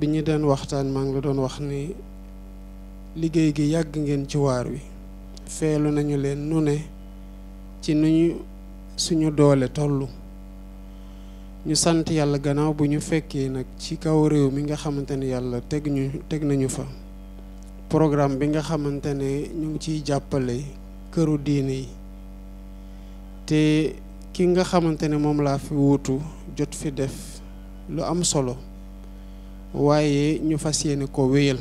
bi ñu doon waxtaan maa ngi la doon wax ni liggéey gi yàgg ngeen ci waar wi feelu nañu leen nu ne ci nu ñu suñu doole tollu ñu sant yàlla gannaaw bu ñu fekkee nag ci kaw réew mi nga xamante ne yàlla teg ñu teg nañu fa programme bi nga xamante ne ñu ngi ciy jàppale këru diine yi te ki nga xamante ne moom laa fi wuutu jot fi def lu am solo waaye ñu fas yéene ko wéyal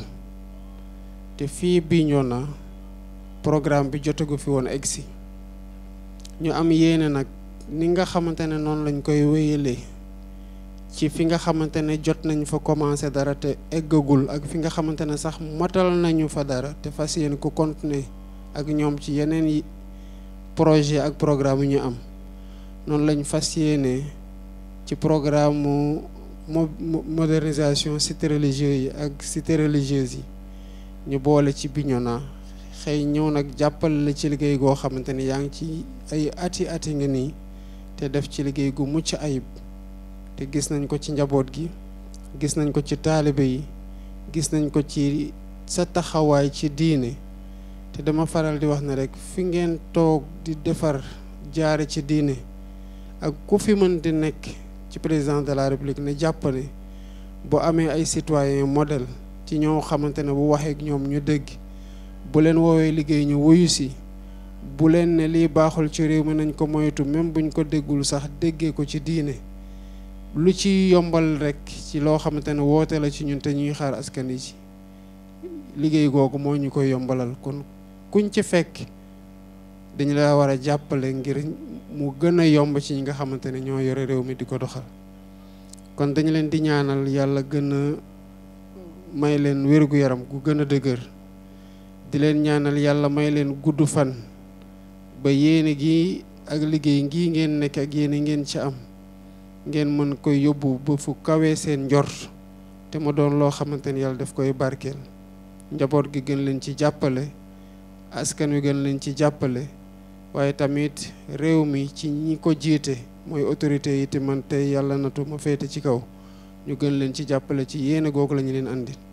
te fii Bignona programme bi jotagu fi woon egsi ñu am yéene nag ni nga xamante ne noonu lañ koy wéyalee ci fi nga xamante ne jot nañ fa commencé dara te eggagul ak fi nga xamante ne sax matal nañu fa dara te fas yéene ko continuer ak ñoom ci yeneen yi projet ak programme yu ñu am noonu lañ fas yéene ci programme mu modernisation cité religieux yi ak cité religieuse yi ñu boole ci Bignona xëy ñëw nag jàppale la ci liggéey goo xamante ni yaa ngi ci ay ati ati nga nii te def ci liggéey gu mucc ayib te gis nañ ko ci njaboot gi gis nañ ko ci taalibe yi gis nañ ko ci sa taxawaay ci diine te dama faral di wax ne rek fi ngeen toog di defar jaare ci diine ak ku fi mën di nekk ci président de la république ne jàpp ne bu amee ay citoyen modèle ci ñoo xamante ne bu waxee ak ñoom ñu dégg bu leen woowee liggéey ñu wuyu si bu leen ne lii baaxul ci réew mi nañ ko moytu même buñ ko déggul sax déggee ko ci diine lu ci yombal rek ci loo xamante ne woote la ci ñun te ñuy xaar askan yi ci liggéey googu moo ñu koy yombalal kon kuñ ci fekk dañu la war a jàppale ngir mu gën a yomb ci ñi nga xamante ne ñoo yore réew mi di ko doxal kon dañu leen di ñaanal yàlla gën a may leen wér-gu-yaram gu gën a dëgër di leen ñaanal yàlla may leen gudd fan ba yéene gi ak liggéey ngii ngeen nekk ak yéene ngeen ci am ngeen mën koy yóbbu ba fu kawee seen njort te ma doon loo xamante ni yàlla daf koy barkeel njaboot gi gën leen ci jàppale askan wi gën leen ci jàppale waaye tamit réew mi ci ñi ko jiite mooy autorité yi te man tey yàlla natu ma féete ci kaw ñu gën leen ci jàppale ci yéene googu la ñu leen andi